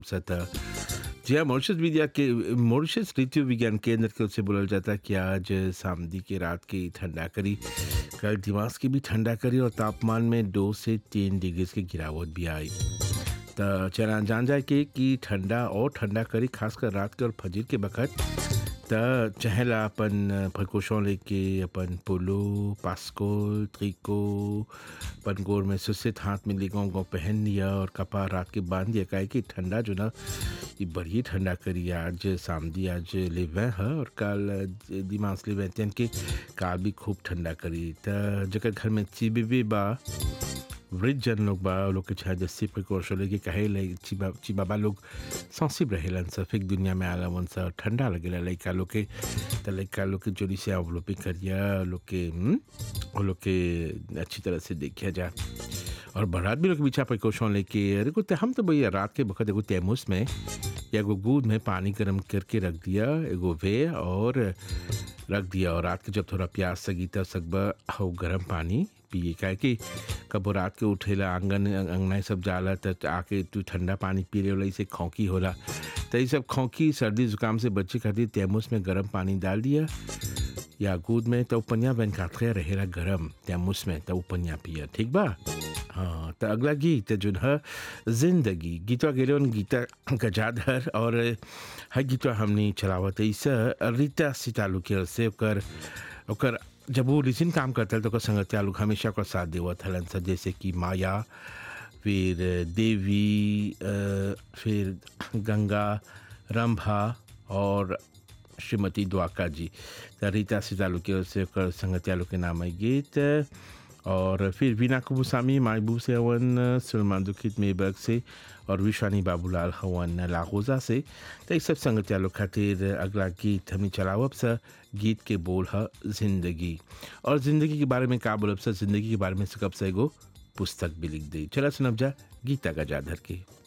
सतह जी हाँ मॉरिशस मीडिया के मॉरिशस ऋतु विज्ञान केंद्र के से बोला जाता है कि आज सामदी के रात की ठंडा करी कल दिमाग की भी ठंडा करी और तापमान में दो से तीन डिग्री की गिरावट भी आई तो चला जान जाए कि, कि ठंडा और ठंडा करी खासकर रात के और फजर के बखत त चहला अपन फरकोशों लेके अपन पोलो पास्को त्रिको अपन गोर में सुसित हाथ में लेगा गो पहन लिया और कपा रात के बांध दिया काहे कि ठंडा जो ना ये बड़ी ठंडा करी आज सामदी आज लेवे है और कल दिमाग लेवे तेन के काल भी खूब ठंडा करी त जगह घर में चीबी भी बा वृद्ध जन लोग बा लोग के छा जस्सी प्रिकॉशन लेके कहे ले चिबा चिबाबा लोग सेंसिटिव रहेलन सफेद दुनिया में आला वन सा ठंडा लगेला लइका लोग के त लइका लोग के जोड़ी से अवलोपी करिया लोग के वो लोग के अच्छी तरह से देखिया जा और बारात भी लोग पीछा प्रिकॉशन लेके अरे को हम तो भैया रात के वक्त एगो तैमूस में या एगो दूध में पानी गर्म करके रख दिया एगो वे और रख दिया और रात के जब थोड़ा प्यास सगी तब सकबा हो गर्म पानी पिए काहे कि कबो रात के उठेला आंगन अंगना सब जाला त आके तू ठंडा पानी पी रहे इसे खौकी होला तो ये सब खौकी सर्दी जुकाम से बच्चे खातिर तैमूस में गर्म पानी डाल दिया या दूध में तो पनिया बन काटे रहेला गर्म तैमूस में तो पनिया पिया ठीक बा हाँ तो अगला गीत जो है जिंदगी गीतवा गेले गीता गजाधर और हर गीतवा हमने चलावत इस रीता सितालू के से ओकर ओकर जब वो रिसिन काम करता है तो ओकर संगतिया लोग हमेशा ओकर साथ देवत हलन सा जैसे कि माया फिर देवी फिर गंगा रंभा और श्रीमती द्वाका जी तो रीता सितालू के ओर से ओकर संगतिया लोग के नाम है गीत और फिर वीना कुबुसामी मायबू से हवन सलमान दुखित मेबर्ग से और विशानी बाबूलाल हवन लाहौजा से तो सब संगतिया लोग खातिर अगला गीत हमें चलावब सा गीत के बोल है जिंदगी और ज़िंदगी के बारे में का बोलब सा ज़िंदगी के बारे में सकब से एगो पुस्तक भी लिख दी चला सुनब जा गीता गजाधर की